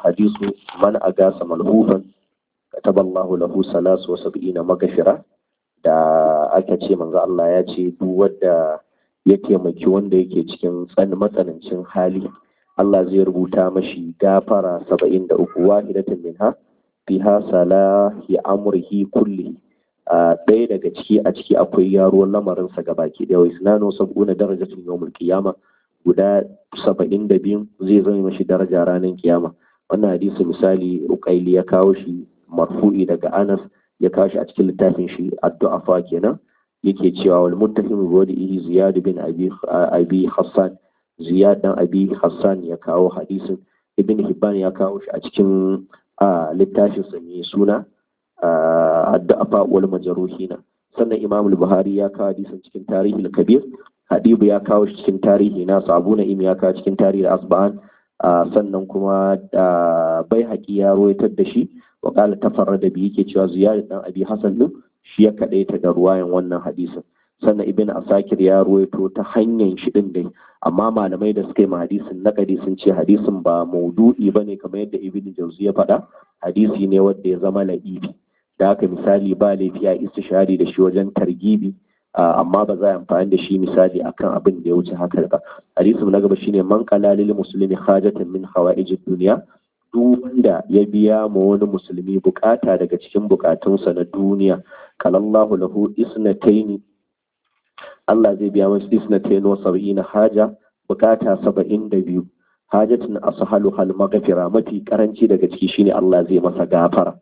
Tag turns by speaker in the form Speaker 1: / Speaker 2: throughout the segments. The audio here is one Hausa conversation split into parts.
Speaker 1: hadisu man agasa malhufan kataballahu lahu salasu wa sab'ina magashira da aka ce manzo Allah ya ce duk wanda ya taimaki wanda yake cikin tsan matsanancin hali Allah zai rubuta mashi gafara saba'in da uku wahidatan minha fiha salahi amrihi kulli ɗaya daga ciki a ciki akwai yaro lamarinsa ga baki ɗaya wai sunano sab'una darajatun yawmul qiyama guda saba'in da biyun zai zama mashi daraja ranar kiyama wannan hadisi misali ukaili ya kawo shi marfu'i daga anas ya kawo shi a cikin littafin shi addu'a fa kenan yake cewa wal muttahim bi wadihi ziyad bin abi abi hassan ziyad dan abi hassan ya kawo hadisin ibn hibban ya kawo shi a cikin littafin sa mai suna addu'a fa wal majruhina sannan imam al-buhari ya kawo hadisin cikin tarihi al-kabir hadibu ya kawo shi cikin tarihi na abu na'im ya kawo cikin tarihi asba'an sannan kuma bai haƙi ya roitar da shi wa ƙala tafarra da biyu ke cewa ziyarar dan abi hasan din shi ya kaɗaita da ruwayan wannan hadisin sannan ibn asakir ya ruwaito ta hanyar shi din dai amma malamai da suka yi ma hadisin nakadi sun ce hadisin ba maudu'i ba ne kamar yadda ibn jauzi ya faɗa hadisi ne wanda ya zama la'ibi da haka misali ba laifi a istishari da shi wajen targibi amma ba za a amfani da shi misali akan abin da ya wuce haka ba hadisin na gaba shine man qala lil muslimi hajatan min hawaijid dunya duk wanda ya biya ma wani musulmi bukata daga cikin bukatunsa na duniya kalallahu lahu isnataini Allah zai biya masa isnataini wa sab'ina haja bukata saba'in da biyu hajatun ashalu hal maghfira mafi karanci daga ciki shine Allah zai masa gafara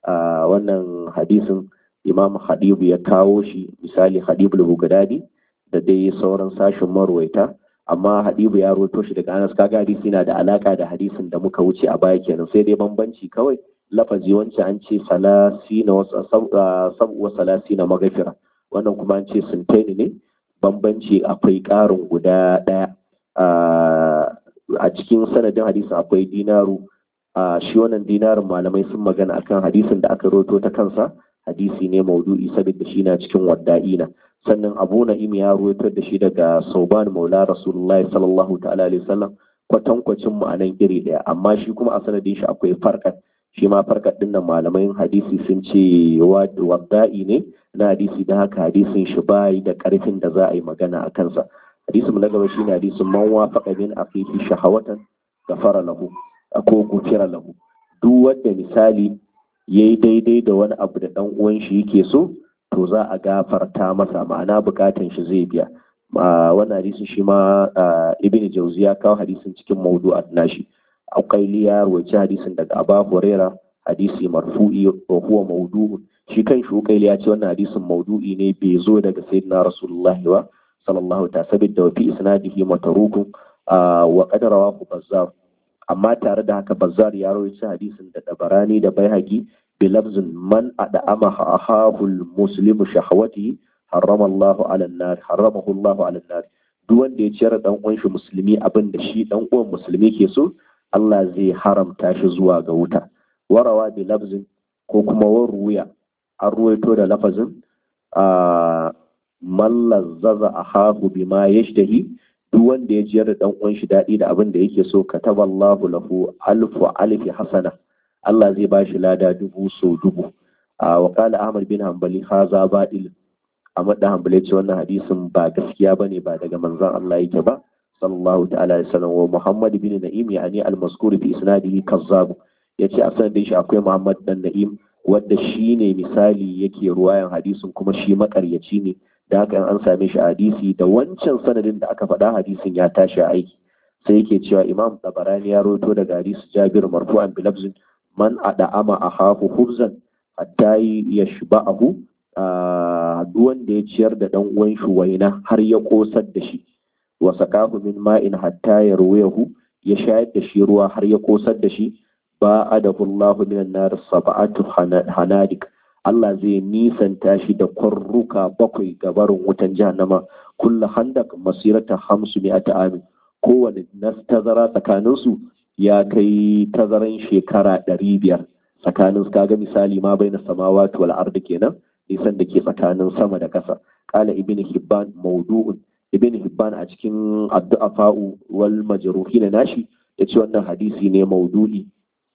Speaker 1: wannan hadisin imam hadibu ya kawo shi misali hadibu al-bugdadi da dai sauran sashin marwaita amma hadibu ya roto shi daga anas kaga hadisi yana da alaka da hadisin da muka wuce a baya kenan sai dai bambanci kawai lafazi wancan an ce salasina wa salasina magafira wannan kuma an ce sintaini ne bambanci akwai ƙarin guda ɗaya a cikin sanadin hadisin akwai dinaru shi wannan dinarin malamai sun magana akan hadisin da aka roto ta kansa hadisi ne maudu'i saboda shi na cikin wadda'ina sannan abu na'im ya ruwaito da shi daga sauban maula rasulullahi sallallahu ta'ala alaihi wasallam kwatankwacin mu anan iri daya amma shi kuma a sanadin shi akwai farkat shi ma farkat din nan malamai hadisi sun ce wadda'i ne na hadisi da haka hadisin shi bai da karfin da za a yi magana a kansa hadisin na gaba shine hadisin man wafaqa min aqifi shahawatan gafara lahu ko gufira lahu duk wanda misali ya yi daidai da wani abu da ɗan uwan shi yake so to za a gafarta masa ma'ana bukatan shi zai biya wannan hadisin shi ma ibn jauzi ya kawo hadisin cikin maudu'at nashi auqaili ya rawaci hadisin daga aba huraira hadisi marfu'i wa huwa maudu'un shi kan shi uqaili ya ce wannan hadisin maudu'i ne bai zo daga sayyidina rasulullahi wa sallallahu ta sabidda wa fi isnadihi matarukun wa qad rawahu bazzar amma tare da haka bazzar ya rawaita hadisin da dabarani da baihaqi bilabzin man ad'ama ahahul muslimu shahawati harrama Allah ala nar harramahu Allah ala nar duk wanda ya ciyar dan uwan shi musulmi abin da shi dan uwan musulmi ke so Allah zai haramta shi zuwa ga wuta warawa bilabzin ko kuma waruya an ruwaito da lafazin a man lazzaza ahahu bima yashtahi duk wanda ya jiyar da dan uwan shi daɗi da abin da yake so kataballahu lahu alfu alfi hasana Allah zai bashi lada dubu so dubu a wakala Ahmad bin Hanbali haza baɗil Ahmad da Hanbali ce wannan hadisin ba gaskiya bane ba daga manzon Allah yake ba sallallahu ta'ala alaihi wasallam wa Muhammad bin Na'im yani al-mazkur fi isnadihi kazzab yace a sanadin shi akwai Muhammad dan Na'im wanda shine misali yake ruwayan hadisin kuma shi makaryaci ne da haka an same shi hadisi da wancan sanadin da aka faɗa hadisin ya tashi aiki sai yake cewa Imam Tabarani ya roto daga hadisi Jabir marfu'an bi lafzin man ada'ama ahahu hubzan hatta yashba'ahu duk wanda ya ciyar da dan uwan shi waina har ya kosar da shi wa sakahu min ma'in hatta yarwayahu ya shayar da shi ruwa har ya kosar da shi ba adahu Allahu minan nar sab'atu hanadik Allah zai nisanta shi da kwarruka bakwai gabarin wutan jahannama kullu handak masirata hamsu mi'ata amin kowane tazara tsakaninsu ya kai tazaran shekara ɗari biyar tsakanin kaga misali ma bai na samawati wal ardi kenan nisan da ke tsakanin sama da ƙasa ƙala ibn hibban maudu'un ibn hibban a cikin addu'a fa'u wal majruhi na nashi ya ce wannan hadisi ne maudu'i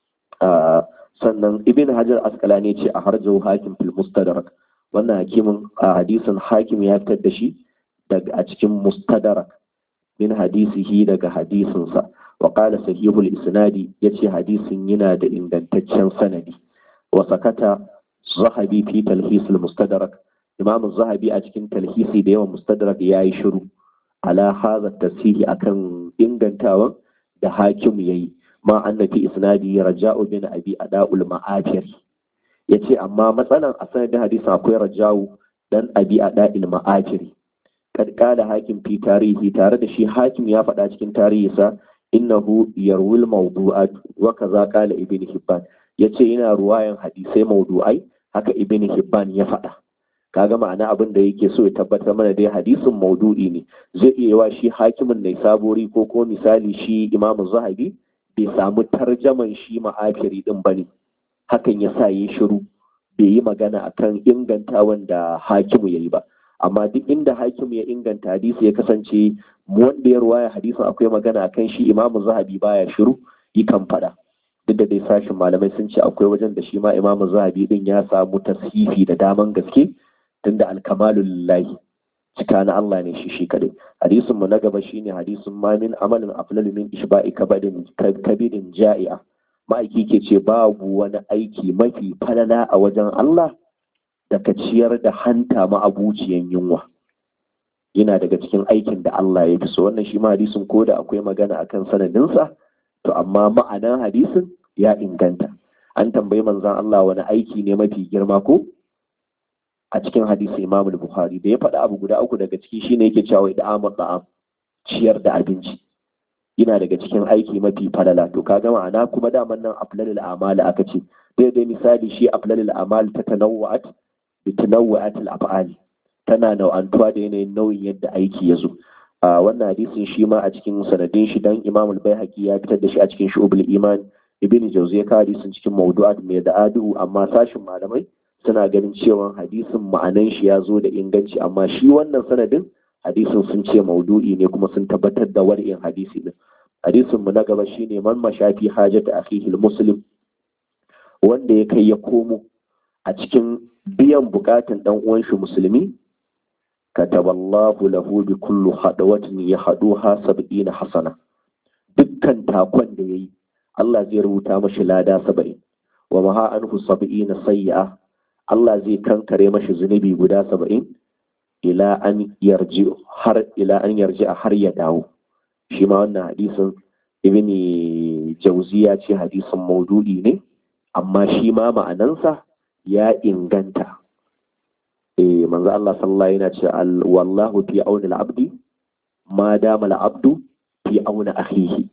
Speaker 1: sannan ibn hajar askalani ce a harjau hakim fil mustadrak wannan hakimin a hadisin hakim ya fitar da shi daga a cikin mustadrak min hadisihi daga hadisinsa wa qala sahihul isnadi yace hadisin yana da ingantaccen sanadi wa sakata zahabi fi talhis al mustadrak imam zahabi a cikin talhisi da yawan mustadrak yayi shiru ala hadha tasihi akan ingantawan da hakim yayi ma annabi isnadi raja'u bin abi ada'ul ma'afir yace amma matsalan a sanadin hadisin akwai raja'u dan abi ada'il ma'afir kad qala hakim fi tarihi tare da shi hakim ya faɗa cikin tarihinsa innahu yarwil mawdu'at wa kaza qala ibn hibban yace yana ruwayan hadisai mawdu'ai haka ibn hibban ya faɗa kaga ma'ana abin da yake so ya tabbatar mana dai hadisin maudu'i ne zai iya wa shi hakimin ne sabori ko ko misali shi imamu zahabi bai samu tarjaman shi ma'afiri din bane hakan ya sa yi shiru bai yi magana akan inganta wanda hakimu ya yi ba amma duk inda hakimu ya inganta hadisi ya kasance wanda ya ruwaya hadisin akwai magana akan shi imamu zahabi baya shiru kan faɗa duk da dai sashin malamai sun ce akwai wajen da shi ma imamu zahabi din ya samu tashifi da daman gaske tunda alkamalu lillahi cika na Allah ne shi shi kadai hadisin mu na gaba shine hadisin ma min amalin aflalu min ishba'i kabadin kabidin ja'i'a ma'aiki ke ce babu wani aiki mafi falala a wajen Allah da ka ciyar da hanta ma'abuciyan yunwa yana daga cikin aikin da Allah ya fi so wannan shi ma hadisin ko da akwai magana akan sanadinsa to amma ma'anan hadisin ya inganta an tambayi manzon Allah wani aiki ne mafi girma ko a cikin hadisi Imam Bukhari da ya faɗi abu guda uku daga ciki shine yake cewa da amal da'am ciyar da abinci yana daga cikin aiki mafi falala to kaga ma'ana kuma daman nan aflalul a'mal aka ce dai dai misali shi aflalul a'mal ta tanawwa'at bi tanawwa'at al-af'ali tana nau'antuwa da yanayin nauyin yadda aiki ya zo a wannan hadisin shi ma a cikin sanadin shi dan Imam al-Baihaqi ya fitar da shi a cikin Shu'ubul Iman Ibn Jawzi ya kawo hadisin cikin mawdu'at mai da adu amma sashin malamai suna ganin cewa hadisin ma'anan shi ya zo da inganci amma shi wannan sanadin hadisin sun ce maudu'i ne kuma sun tabbatar da war'in hadisi din hadisin mu na gaba shine man mashafi hajata akhihi muslim wanda ya kai ya komo a cikin biyan bukatun dan uwan shi musulmi kataballahu lahu bi kullu hadawatin yahduha sab'ina hasana dukkan takon da yayi Allah zai rubuta mashi lada saba'in wa maha anhu sab'ina sayyi'a Allah zai kankare mashi zunubi guda saba'in ila an yarji har ila an yarji a har ya dawo shi ma wannan hadisin ibn jauzi ya ce hadisin maudu'i ne amma shi ma ma'anansa ya inganta eh manzo Allah sallallahu yana ce wallahu fi auni al-abdi ma dama al-abdu fi auni akhihi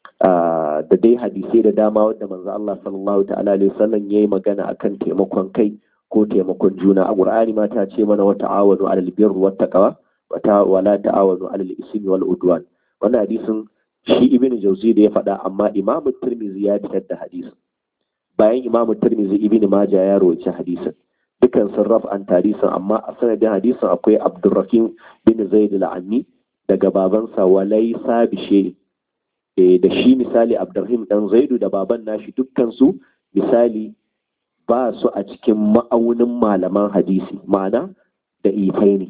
Speaker 1: da dai hadisai da dama wanda manzo Allah sallallahu ta'ala alaihi wasallam yayi magana akan taimakon kai ko taimakon juna a qur'ani ma ta ce mana wa ta'awanu 'alal birri wat taqwa wa la ta'awanu 'alal ismi wal udwan wannan hadisin shi ibnu jauzi da ya faɗa amma imam tirmizi ya fitar da hadisin bayan imam tirmizi ibnu majah ya rawaita hadisin dukan sun raf'an hadisin amma a sanadin hadisin akwai abdurrahim bin zaid al-ammi daga babansa walaysa bishe da shi misali abdurrahim dan zaidu da baban nashi dukkan su misali ba su a cikin ma'aunin malaman hadisi ma'ana da ifai ne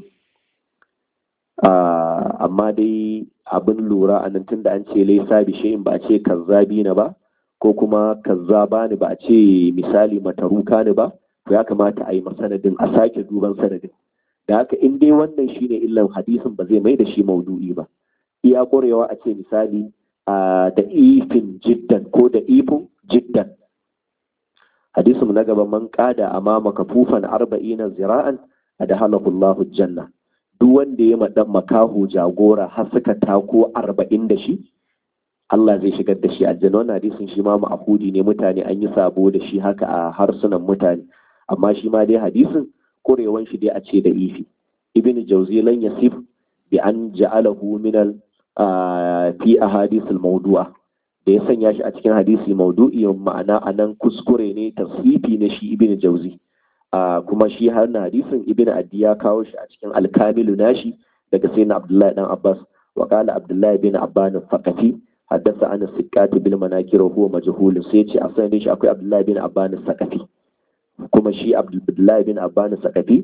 Speaker 1: amma dai abin lura a nan tun da an ce laisa bishayin ba a ce kazzabi na ba ko kuma kazzaba ne ba a ce misali mataruka ne ba to ya kamata a yi masanadin a sake duban sanadin da haka in dai wannan shine illan hadisin ba zai mai da shi maudu'i ba iya ƙwarewa a ce misali da ifin jiddan ko da ifin jiddan hadisin na gaba man kada amama kafufan arba'ina zira'an adhalahu Allahu janna duk wanda ya madan makaho jagora har suka tako arba'in da shi Allah zai shigar da shi aljanna wannan hadisin shi ma ma'ahudi ne mutane an yi sabo da shi haka a harsunan mutane amma shi ma dai hadisin kurewan shi dai a ce da ifi ibn jauzi lan yasif bi an ja'alahu min al fi ahadith al mawdu'a da ya sanya shi a cikin hadisi maudu'i ma'ana anan kuskure ne tasfifi na shi ibn jauzi kuma shi har na hadisin ibn addi ya kawo shi a cikin alkamilu nashi daga sayyidina abdullahi dan abbas wa qala abdullahi bin abban faqafi haddasa an siqat bil manakir huwa majhul sai ce a sanin shi akwai abdullahi bin abban sakafi kuma shi abdullahi bin abban sakafi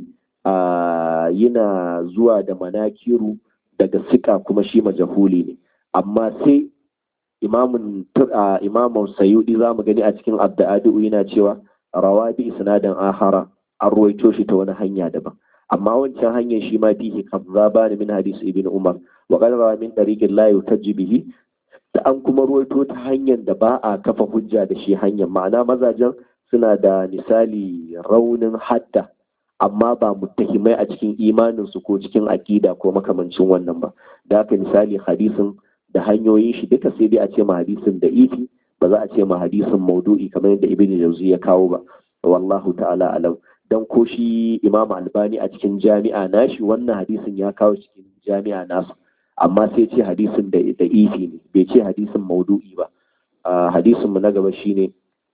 Speaker 1: yana zuwa da manakiru daga sika kuma shi majahuli ne amma sai imamun imamun sayudi za mu gani a cikin abda'adu yana cewa rawa bi isnadin ahara an ruwaito shi ta wani hanya daban amma wancan hanyar shi ma fihi kazzaba ne min hadis ibn umar wa qad rawa min tariqin la yutajji bihi da an kuma ruwaito ta hanyar da ba a kafa hujja da shi hanyar ma'ana mazajen suna da misali raunin hadda amma ba muttahimai a cikin imaninsu ko cikin aƙida ko makamancin wannan ba da haka misali hadisin da hanyoyin shi duka sai dai a ce ma hadisin da ifi ba za a ce ma hadisin maudu'i kamar yadda ibn jauzi ya kawo ba wallahu ta'ala alam dan ko shi imam albani a cikin jami'a nashi wannan hadisin ya kawo cikin jami'a nasu amma sai ce hadisin da da ifi ne bai ce hadisin maudu'i ba hadisin mu na gaba shine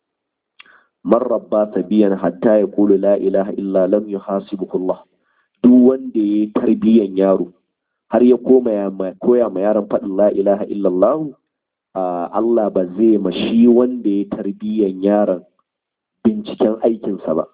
Speaker 1: man rabba sabiyan hatta ya kulu la ilaha illa lam yuhasibuhu Allah duk wanda ya tarbiyan yaro har ya koma ya koya ma yaron faɗin la ilaha illallah Allah ba zai ma shi wanda ya tarbiyan yaron binciken aikinsa ba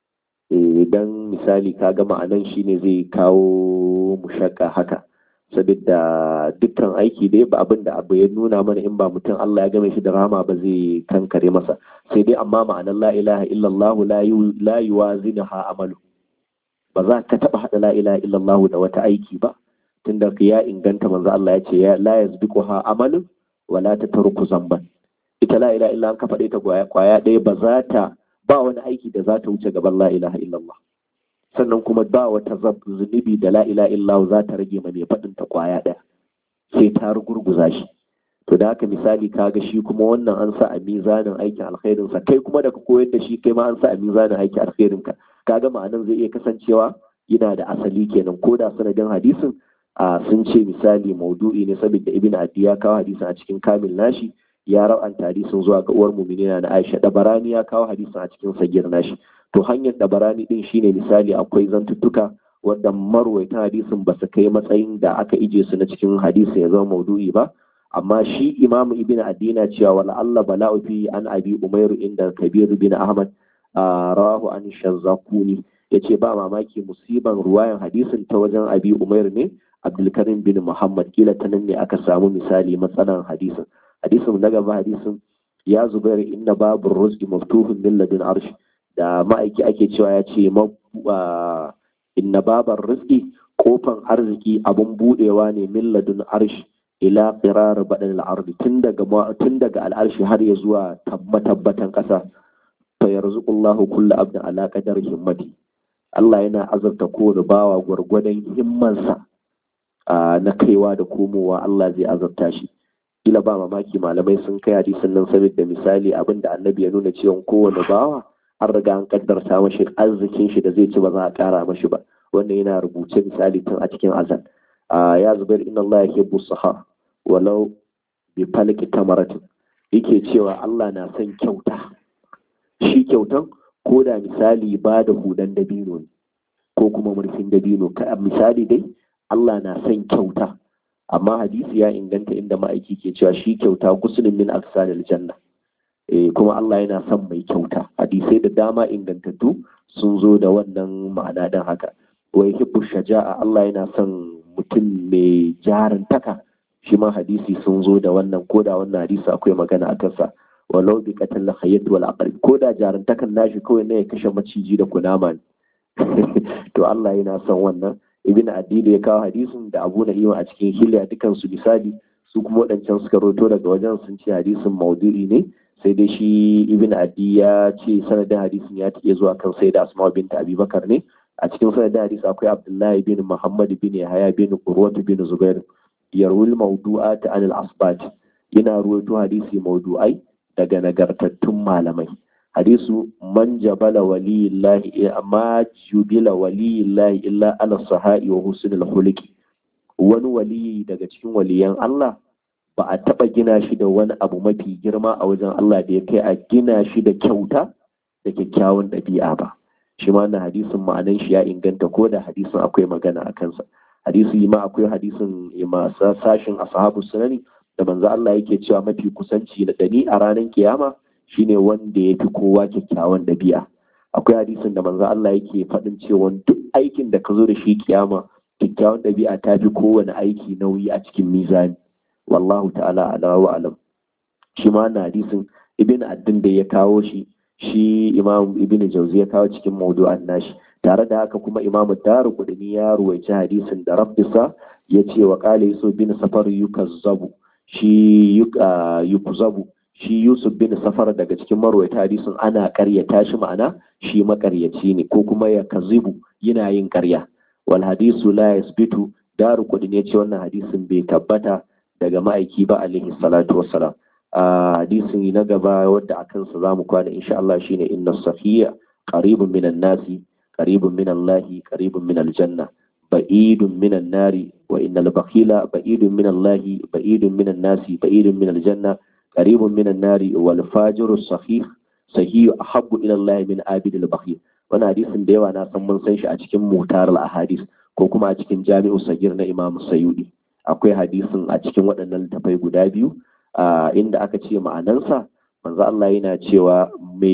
Speaker 1: idan misali ka ga ma'anan shi ne zai kawo mushakka haka saboda dukkan aiki dai ba abin da abu ya nuna mana in ba mutum Allah ya game shi da rama ba zai kankare masa sai dai amma ma'anar la ilaha illallah la yuwazinuha amalu ba za ka taba hada la ilaha illallah da wata aiki ba tunda ya inganta manzo Allah ya ce la yazbiquha amalu wala tatruku zamban ita la ilaha illa an ka faɗe ta kwaya ɗaya ba za ta ba wani aiki da za ta wuce gaban la ilaha illallah sannan kuma ba wata zunubi da la ilaha illallah za ta rage ma mai faɗin ta kwaya ɗaya sai ta rugurguza shi to da haka misali kaga shi kuma wannan an sa a mizanin aikin alkhairin sa kai kuma da ka koyar da shi kai ma an sa a mizanin aikin alkhairin ka kaga ma'anan zai iya kasancewa yana da asali kenan ko da sanadin hadisin a sun ce misali maudu'i ne saboda ibn adi ya kawo hadisin a cikin kamil nashi ya rawanta hadisin zuwa ga uwar muminina na Aisha dabarani ya kawo hadisin a cikin sagir nashi to hanyar dabarani din shine misali akwai zantuttuka wanda marwaitan hadisin ba su kai matsayin da aka ije su na cikin hadisin ya zama maudu'i ba amma shi imamu ibn adina cewa wala Allah bala'u fi an abi umairu inda kabir bin ahmad rawahu an shazzakuni yace ba mamaki musiban ruwayan hadisin ta wajen abi umair ne abdulkarim bin muhammad kila ta nan ne aka samu misali matsalan hadisin hadisin na gaba hadisin ya zubair inna babu rizqi maftuhun min ladun arsh da ma'aiki ake cewa ya ce inna babar rizqi kofan arziki abun budewa ne min ladun arsh ila qirar badan al-ardi tun daga tun daga al'arshi har ya zuwa tabbatan kasa fa yarzuqullahu kullu abdin ala qadar himmati Allah yana azurta kowane bawa gwargwadon himmansa na kaiwa da komowa Allah zai azurta shi kila ba mamaki malamai sun kai hadisin nan saboda misali abin da annabi ya nuna cewa kowane bawa an riga an kaddarta mashi arzikin shi da zai ci ba za a kara mashi ba wannan yana rubuce misali tun a cikin azal ya zubair inna Allah ya hibbu saha walau bi falki tamaratin yake cewa Allah na son kyauta shi kyautan ko da misali ba da hudan dabino ne ko kuma murfin dabino ka misali dai Allah na son kyauta amma hadisi ya inganta inda ma'aiki ke cewa shi kyauta gusulun min aksalil janna eh kuma Allah yana son mai kyauta hadisai da dama ingantattu sun zo da wannan ma'ana dan haka wai hibbu shaja'a Allah yana son mutum mai jarantaka shi ma hadisi sun zo da wannan ko da wannan hadisi akwai magana a kansa walau bi qatal khayyat wal aqrab ko da jarantakan nashi kawai ne ya kashe maciji da kunama ne to Allah yana son wannan ibn adili ya kawo hadisin da abu na'ima a cikin hilya dukan su misali su kuma waɗancan suka roto daga wajen sun ce hadisin maudu'i ne sai dai shi ibn adi ya ce sanadin hadisin ya take zuwa kan sai da asma binta abubakar ne a cikin sanadin hadisi akwai abdullahi bin muhammad bin yahaya bin urwatu bin zubair yarwil mawdu'at an al-asbat yana ruwaito hadisi maudu'ai daga nagartattun malamai hadisu man jabala waliyillahi amma jubila waliyillahi illa ala sahai wa husnul khuluqi wani waliyi daga cikin waliyan Allah ba a taba gina shi da wani abu mafi girma a wajen Allah da ya kai a gina shi da kyauta da kyakkyawan ɗabi'a ba shi ma na hadisin ma'anan shi ya inganta ko da hadisin akwai magana a kansa hadisi ma akwai hadisin ma sashin ashabu sunani da manzo Allah yake cewa mafi kusanci da ni a ranar kiyama shine wanda ya fi kowa kyakkyawan ɗabi'a akwai hadisin da manzo Allah yake faɗin cewa duk aikin da ka zo da shi kiyama kyakkyawan ɗabi'a ta fi kowane aiki nauyi a cikin mizani wallahu ta'ala ala wa alam shi ma na hadisin ibn addin da ya kawo shi shi imam ibn jauzi ya kawo cikin mawdu'an nashi tare da haka kuma imam daru kudini ya ruwaici hadisin da rabbisa ya ce wa kale yusuf bin safar yukazzabu shi yukzabu shi yusuf bin safar daga cikin marwaita hadisin ana karyata shi ma'ana shi makaryaci ne ko kuma ya kazibu yana yin karya wal hadisu la yasbitu daru kudini ya ce wannan hadisin bai tabbata daga ma'aiki ba alaihi salatu wassalam a hadisin na gaba wadda a kansa za mu kwana insha Allah shine inna safiya qaribun minan nasi qaribun min Allahi qaribun min aljanna ba'idun min nari wa innal bakhila ba'idun min Allahi ba'idun min nasi ba'idun min aljanna qaribun min nari wal fajiru sahih sahih ahabbu ila Allah min abid al bakhil wannan hadisin da yawa na san mun san shi a cikin mutar al ahadis ko kuma a cikin jami'u sagir na Imam Sayyidi akwai hadisin a cikin waɗannan littafai guda biyu inda aka ce ma'anansa manzo Allah yana cewa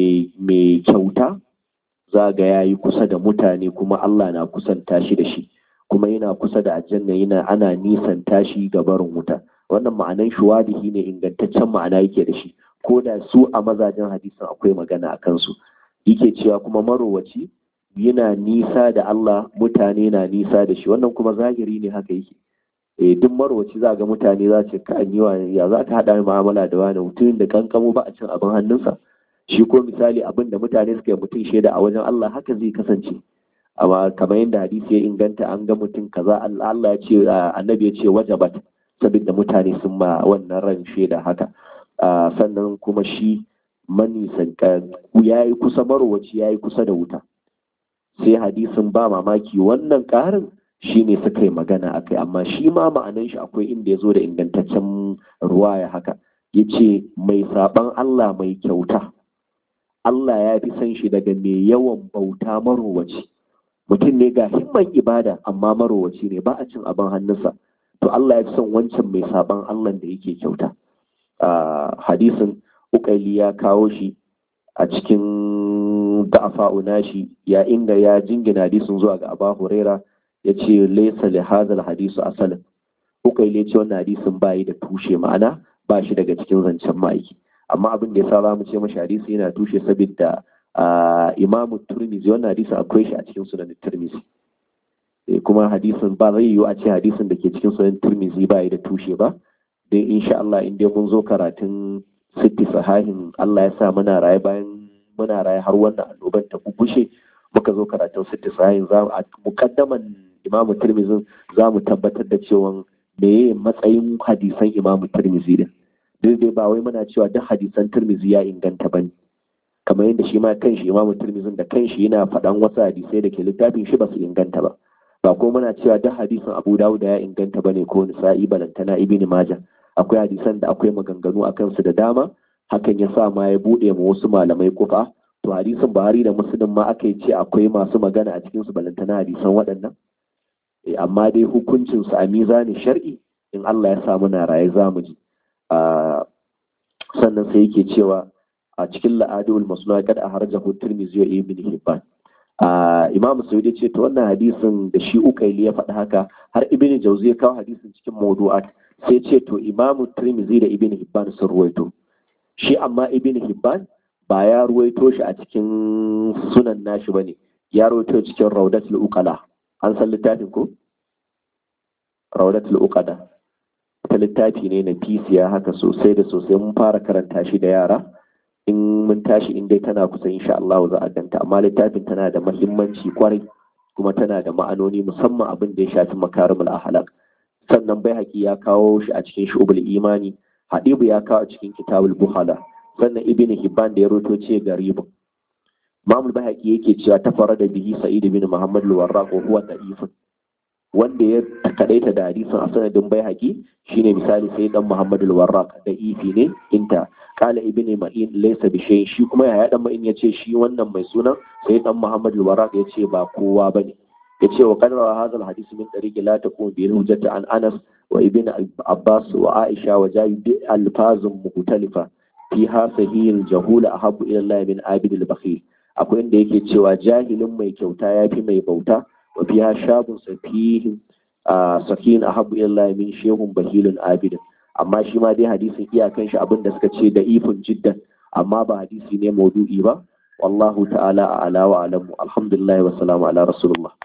Speaker 1: mai kyauta za ga ya yi kusa da mutane kuma Allah na kusanta shi da shi kuma yana kusa da aljanna yana ana nisan tashi ga barin wuta wannan ma'anan shuwadihi ne ingantaccen ma'ana yake da shi ko da su a mazajen hadisin akwai magana a kansu yake cewa kuma marowaci yana nisa da Allah mutane na nisa da shi wannan kuma zahiri ne haka yake eh duk marwaci za ga mutane za ce ka yi wa ya za ka haɗa mu'amala da wani mutumin da kankamo ba a cin abin hannunsa shi ko misali abin da mutane suka yi mutum shaida a wajen Allah haka zai kasance amma kamar yadda hadisi ya inganta an ga mutum kaza Allah ya ce annabi ya ce wajabat saboda mutane sun ma wannan ran shaida haka sannan kuma shi manisan ya yi kusa marwaci ya yi kusa da wuta sai hadisin ba mamaki wannan ƙarin shi ne suka yi magana a kai amma shi ma ma'anan shi akwai inda ya zo da ingantaccen ruwaya haka ya ce mai saɓan Allah mai kyauta Allah ya fi san shi daga mai yawan bauta marowaci mutum ne ga himman ibada amma marowaci ne ba a cin abin hannunsa to Allah ya fi son wancan mai saɓan Allah da yake kyauta hadisin ukaili ya kawo shi a cikin da'afa'u nashi ya inga ya jingina hadisin zuwa ga Aba Huraira ya ce laisa li hadal hadisu asalin ukaili ya ce wannan hadisin ba yi da tushe ma'ana ba shi daga cikin zancen ma'aiki amma abin da ya sa za mu ce mashi hadisi yana tushe saboda imamu turmizi wannan hadisin akwai shi a cikin sunan turmizi kuma hadisin ba zai yiwu a ce hadisin da ke cikin sunan turmizi ba yi da tushe ba dai insha Allah in dai mun zo karatun sitti sahahin Allah ya sa muna raye bayan muna raye har wannan annoban ta bubushe muka zo karatun sitti sahahin za a mukaddaman imamu tirmizin za mu tabbatar da cewa meye matsayin hadisan imamu tirmizi din duk dai ba wai muna cewa duk hadisan tirmizi ya inganta ba ne kamar yadda shi ma kanshi imamu tirmizin da kanshi yana faɗan wasu hadisai da ke littafin shi ba su inganta ba ba ko muna cewa duk hadisin abu dawuda ya inganta ba ne ko nisa'i balantana ibini maja akwai hadisan da akwai maganganu a kansu da dama hakan ya sa ma ya buɗe ma wasu malamai kufa to hadisin buhari da muslim ma aka yi ce akwai masu magana a cikin su balantana hadisan waɗannan amma dai hukuncin su a mizanin shar'i in Allah ya sa muna raye za mu ji sannan sai yake cewa a cikin la'adul masnuna kad a harjahu tirmidhi wa ibn hibban imam sayyid ce to wannan hadisin da shi ukaili ya faɗi haka har ibn jauzi ya kawo hadisin cikin mawdu'at sai ce to imam tirmidhi da ibn hibban sun ruwaito shi amma ibn hibban ba ya ruwaito shi a cikin sunan nashi bane ya ruwaito cikin raudatul uqala an san littafin ko raudatul uqada ta littafi ne na fisiya haka sosai da sosai mun fara karanta shi da yara in mun tashi in dai tana kusa insha Allah za a ganta amma littafin tana da mahimmanci kwarai kuma tana da ma'anoni musamman abin da ya shafi makarimul ahlak sannan bai haƙi ya kawo shi a cikin shubul imani hadibu ya kawo a cikin kitabul buhala sannan ibn hibban da ya roto ce garibun mamul bai haƙi yake cewa ta fara da bihi sa'id bin muhammad al-warraq wa huwa da'ifun wanda ya kadaita da hadisin a sanadin bai haƙi shine misali sai dan muhammad al-warraq da ifi ne inta kala ibn ma'in laysa bi shay shi kuma yaya dan ma'in yace shi wannan mai sunan sai dan muhammad al-warraq yace ba kowa bane yace wa qad rawa hadha al-hadith min tariq la taqum bi hujjati an Anas wa ibn Abbas wa Aisha wa Jabir bi alfazun mukhtalifa fiha sahih al-jahul ahabbu ila Allah min abid al-bakhil akwai inda yake cewa jahilin mai kyauta yafi mai bauta wa fiha shabun safihin sakin ahabbu ila Allah min shehun bahilun abid amma shi ma dai hadisin iyakan shi abinda suka ce da ifin jiddan amma ba hadisi ne maudu'i ba wallahu ta'ala a'la wa alamu alhamdulillah wa salamu ala rasulullah